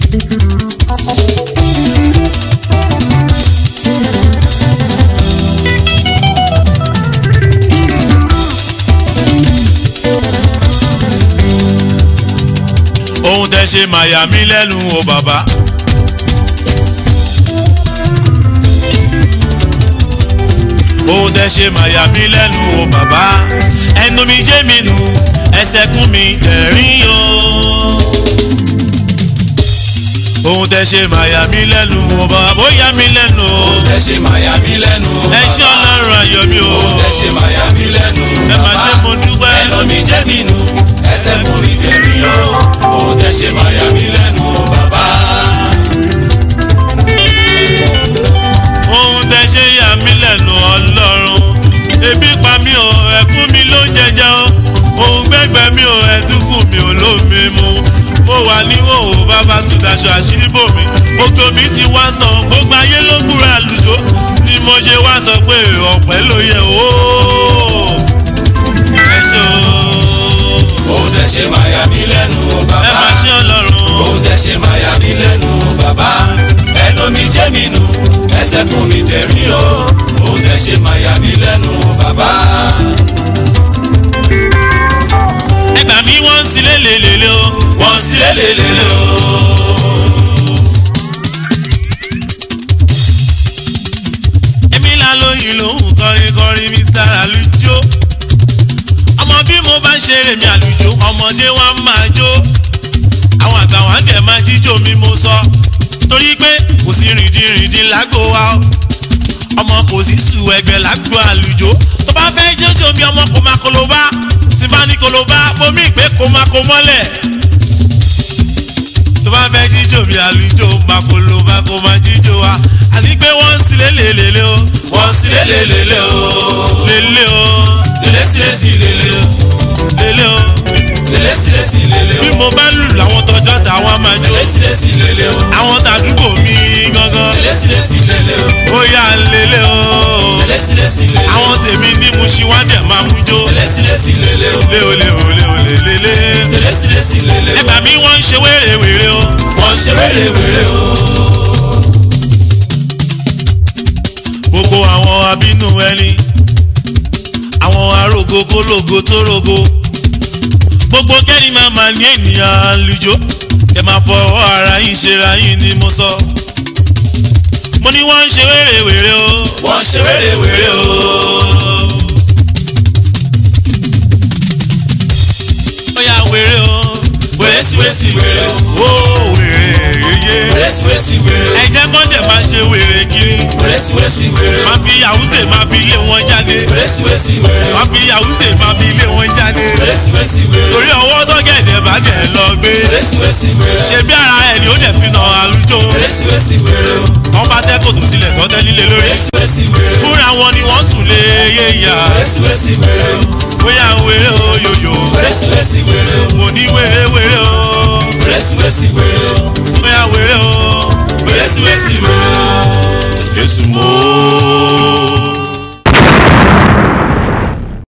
ohun tẹ́ ṣe máa yà mí lẹ́nu o bàbá. ohun tẹ́ ṣe máa yà mí lẹ́nu o bàbá. ẹnu mi jẹ́ mi nù ẹsẹ̀ kún mi tẹ̀rín o. ohun tẹ́ ṣe máa yà mí lẹ́nu o bàbá ó yà mí lẹ́nu o. ohun tẹ́ ṣe máa yà mí lẹ́nu o ẹ ṣé bàbá. ọlọ́run ayọ̀ mi o. ohun tẹ́ ṣe máa yà mí lẹ́nu o ẹ máa bàbá. ṣe mo dúpẹ́. ẹnu mi jẹ́ mi nù ẹsẹ̀ fún mi dèrí o ohun tẹ́ ṣe máa yà mí lẹ́nu o bàbá. ohun tẹ ṣe yà mí lẹ́nu ọlọ́run ebi pa mí o ẹ̀kún mi ló ń jẹjẹ o ohun gbẹ́gbẹ́ mi o ẹ̀dúkù mi ò lómi mu mo wà ní òwò bàbá tún daṣọ àṣírí bò mí ògo mi ti wá tán gbogbo ayé ló gbúra àlùjọ ni mo ṣe wá sọ pé ọ̀pẹ́ ló yẹ o ẹ ṣe o ohun tẹ́ ṣe máa yà mí lẹ́nu o ẹ bàbá. máa ṣe ọlọ́run ohun tẹ́ ṣe máa yà mí lẹ́nu o bàbá. ẹnu mi jẹ́ mi nù ẹsẹ̀ fún mi dèrí o ohun tẹ́ ṣe máa yà mí lẹ́nu o bàbá. ẹgbà mi wọ́n ń sílé lélele o wọ́n sí lélelele o. èmi là lóyìn lòun kọrin kọrin mr alujo ọmọ bí mo bá ń ṣeré mi àlùjọ ọmọdé wa máa jó àwọn àgbà wa dẹ̀ máa jíjó mi mo sọ torí pé kò sí rìndìnrìndìn lágbo wa o ọmọ kò sí sùn ẹgbẹ́ lágbo àlùjọ tó bá fẹ́ jójó mi ọmọ kò máa kolobá tí bá ní kolobá bomi ìpè kò máa kó mọ́lẹ̀ tó bá fẹ́ jíjó mi àlùjọ máa kolobá kò máa jíjó wa àní pé wọ́n ń sílé lélele o wọ́n sí lélelele o. lélé o lélé sí lé sí lélé o. lélé o lélé sí lé sí lélé bí o. mo bá lù láwọn tọjọ́ táwọn á máa jó lélé sí lé sí lélé o. àwọn tàdúgbò mi gangan lélé sí lé sí lélé o. ó yà lélé o lélé sí lé sí lélé o. àwọn tèmi ní mo ṣe wá dẹ̀ máa mú jó lélé sí lé sí lélé o. lé o lé o lé o lé lé lé lélé sí lé sí lélé o. ẹgbà mi wọ́n ń ṣe wéré wéré o wọ́n ṣe wéré wéré o. gbogbo àwọn abínú ẹni àwọn arógo kólógo tó rogo gbogbo kẹ́ni máa ma ní ènìyàn àlùjọ ẹ máa fọwọ́ ara yín ṣera yín ni mo sọ mo ní wọ́n ń ṣe wéré wéré o wọ́n ṣe wéré wéré o. ó yà wéré o wéré sí wéré sí wéré o. ó wéré yeye wéré sí wéré sí wéré o. ẹ jẹ́ kó dẹ̀ máa ṣe wéré kiri wéré sí wéré sí wéré o. máa fi yàwùsè máa fi lé wọn jáde wéré sí wéré sí wéré o. máa fi yàwùsè máa fi lé wọn jáde wéré sí wéré sí wéré o. torí ọwọ́ tọ́gẹ̀dẹ̀ bá dẹ̀ lọ gbé wéré sí wéré sí wéré o. ṣe bí ara ẹ̀ ni ó dẹ̀ fi nà àlùjọ wéré sí wéré sí wéré o. wọ́n bá tẹ́ kòtò sílẹ̀ tọ́tẹ́ líle lórí wéré sí wéré sí wéré o. fúnra wọn ni wọ́n sùn lé yéyà wéré sí wéré sí wéré o. bóyá wéré o yòyò wéré sí wéré sí wéré o. mo ní wéré wéré o wéré sí wéré sí wéré o.